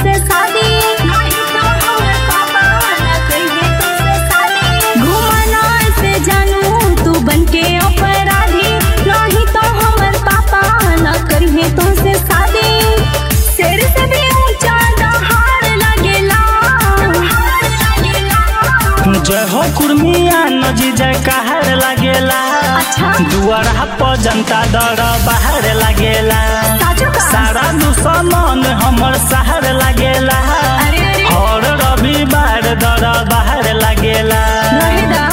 तुमसे शादी नहीं तो हमर पापा न करिए तुमसे शादी घुमाना से जानू तू बनके अपराधी नहीं तो हमर पापा न करिए तुमसे शादी शेर से भी ऊंचा दहाड़ लगेला जय हो कुर्मिया नजी जय कहर लागेला अच्छा। दुआरा पर जनता दर बाहर लागेला साजू का? सारा दुश्मन हमर शहर लागेला अरे अरे और रविवार दर बाहर लागेला रहेदा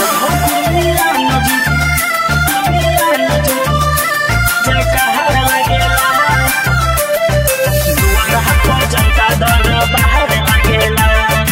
जय कहर लागेला दुआरा पर जनता दर बाहर लागेला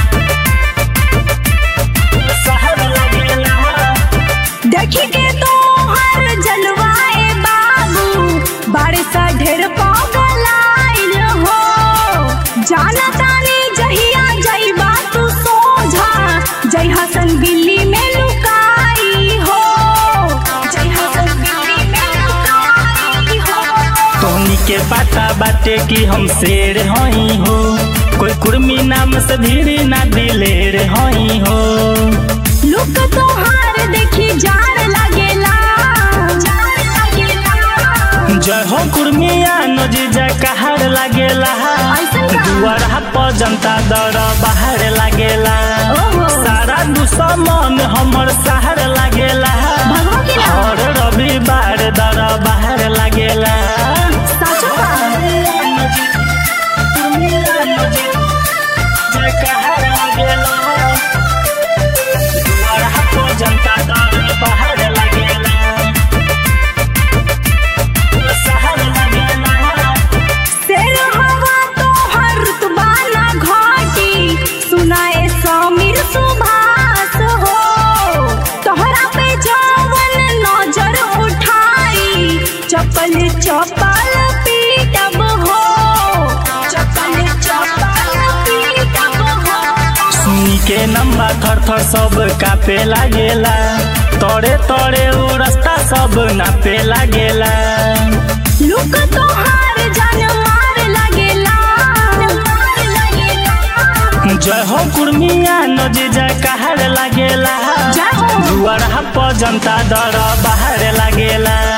शहर लागेला देखी के तो हर जलवाए बाबू बारिश सा ढेर पगलाइल हो जाना तानी जहिया जइबा तू सोझा जय हसन बिल्ली में लुकाई हो जय हसन बिल्ली में लुकाई हो तोहनी के पता बाटे कि हम शेर हई हो कोई कुर्मी नाम से धीरे ना दिलेर हई हो लुक तोहार देखी जार लगेला जार लगेला जय हो कुर्मिया नजी जय कहर लागेला ऐसन का? दुआरा पर जनता दर बाहर लागेला ओहो। सारा दुश्मन हमर शहर लागेला भगवा की ना? और रविवार दर बाहर लागेला साचो का? जय कहर लागेला दुआरा पर जनता दर बाहर लागेला शहर लागेला शेर हवा तो हर तुबाना घाटी सुनाए समीर सुभाष हो तोहरा पे जवन नजर उठाई चप्पल चप्पल पीटब हो चप्पल चप्पल पीटब हो सुनी के नंबा थर थर सब कापे लागेला तोड़े तोड़े उ रास्ता सब नापे लागेला लुक तोहार जान मार लगेला मार लगेला जय हो कुर्मिया नजी जय कहर लागेला जय हो। दुआरा पर जनता दर बाहर लागेला